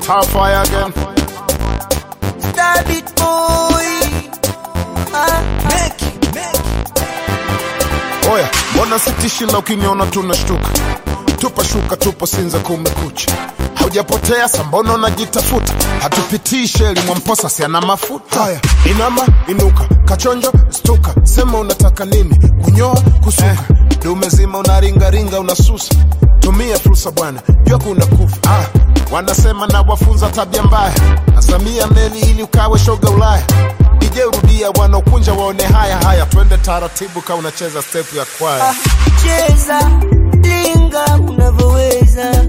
Top fire again. Star beat boy. Ah, make it, make it. Oya, mbona sitishi la ukiniona tunashtuka? Tupa shuka, tupo Sinza, kumekucha. Haujapotea sa, mbona unajitafuta? Hatupitii sheli, Mwamposa si ana mafuta. Haya, inama, inuka, kachonjo, stuka, sema unataka nini? Kunyoa, kusuka, dume zima unaringaringa, unasusa. Tumia fursa bwana, jua kuna kufa. Ah, wanasema na wafunza tabia mbaya, asamia meli ili ukawe shoga Ulaya. DJ rudia, wanaokunja waone haya haya, twende taratibu, ka unacheza step ya kwaya. Ah, cheza linga unavyoweza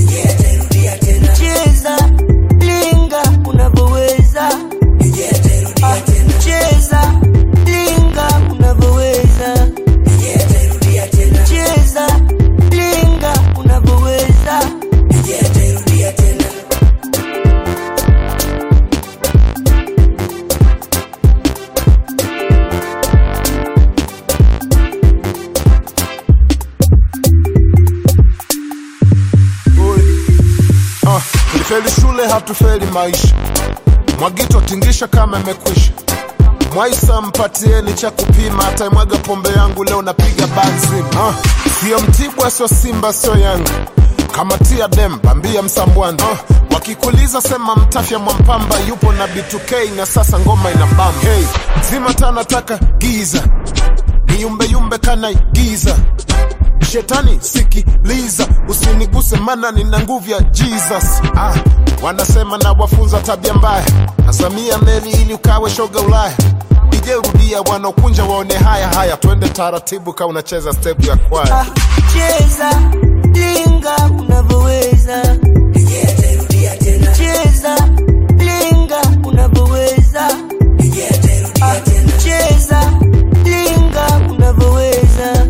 cheza linga unavyoweza Ah, cheza linga unavyoweza cheza linga unavyoweza Ah, tulifeli shule hatufeli maisha. Mwagito tingisha kama imekwisha. Mwaisa mpatieni cha kupima, ataimwaga pombe yangu leo napiga banzima. Ah, sio Mtibwa, sio Simba, sio Yanga. Kama tia dem bambia Msambwanda. Ah, wakikuliza sema Mtafya Mwampamba yupo na B2K na sasa ngoma ina bamba. Hey, mzima tanataka giza niyumbeyumbe kanaigiza Shetani sikiliza, usiniguse mana nina nguvu ya Jesus. Ah, wanasema na wafunza tabia mbaya, nasamia meli ili ukawe shoga Ulaya. DJ rudia, wanaokunja waone haya haya, twende taratibu, ka unacheza step ya kwaya. Ah, cheza linga unavyoweza cheza linga unavyoweza Ah, cheza linga unavyoweza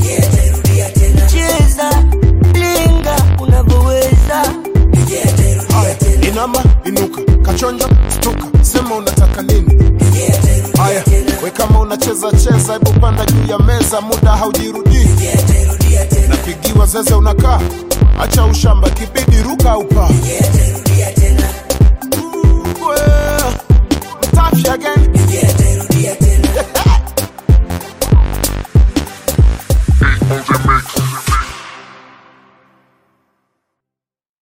cheza linga unavyoweza Haya, inama, inuka, kachonjo, stuka, sema unataka nini? Haya, we kama unacheza cheza, hebu panda juu ya meza, muda haujirudii. Napigiwa zeze, unakaa, acha ushamba, kibidi ruka upaa